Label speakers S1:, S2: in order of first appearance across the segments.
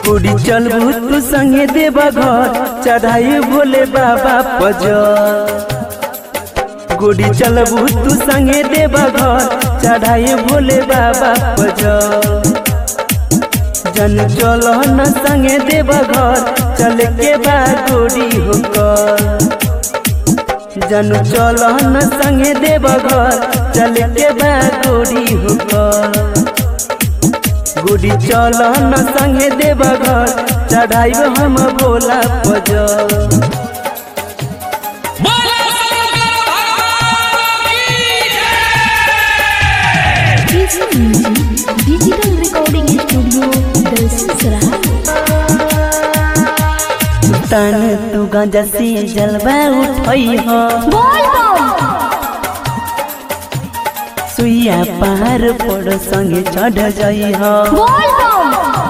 S1: कुड़ी चलबू तू संगे देव घर चढ़ाई भोले बाबा पजल गुड़ी चलबू तू संगे देव घर चढ़ाई भोले बाबा पजल जन चल न संगे देव घर चल के बा गोरी होकर जन चल न संगे देव घर चल के बा गोरी होकर गुड़ी चल न संगे देव घर चढ़ाई हम भोला पजल
S2: बोलो शंकर भगवान की
S3: DJ music digital recording studio Dalsingh Sarai
S1: तन तू गांजा से जलवा उठई हो
S3: बोल बम
S1: सुइया पहाड़ पर संगे चढ़ जाई हो
S3: बोल बम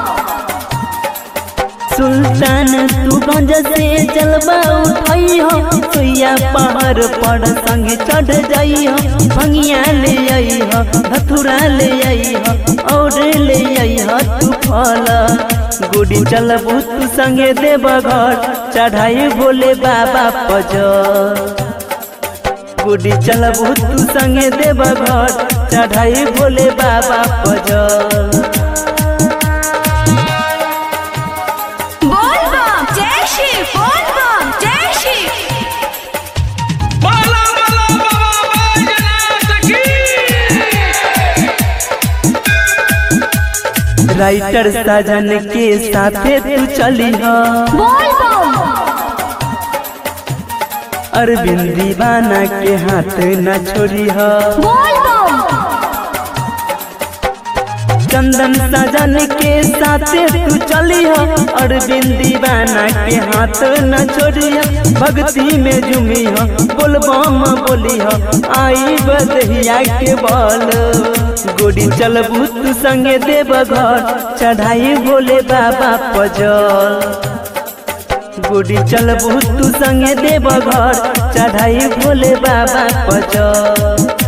S1: सुल्तान तू गांजा से जलवा उठई हो सुइया पहाड़ पर संगे चढ़ जाई हो भंगिया ले आई हो धतुरा ले आई हो और ले आई हो तू फल गुड़ी चलबू तू संगे देव घर चढ़ाई भोले बाबा पजल गुड़ी चलबू तू संगे देव घर चढ़ाई भोले बाबा पजल
S3: बोल बम जय श्री बोल बम जय श्री
S2: बोलो बोलो बाबा बैजनाथ की
S1: राइटर साजन के साथे तू चली हो
S3: बोल बम
S1: अरविंद दीवाना के हाथ न छोड़ी हो
S3: बोल बम
S1: चंदन साजन के साथे तू चली हो अरविंद दीवाना के हाथ न छोड़ी हो भक्ति में झूमी हो बोलबम बोली हो आई बदहिया के बल गोड़ी चलबू तू संगे देव घर चढ़ाई भोले बाबा पजल गुड़ी चलबू तू संगे देव घर चढ़ाई भोले बाबा पजल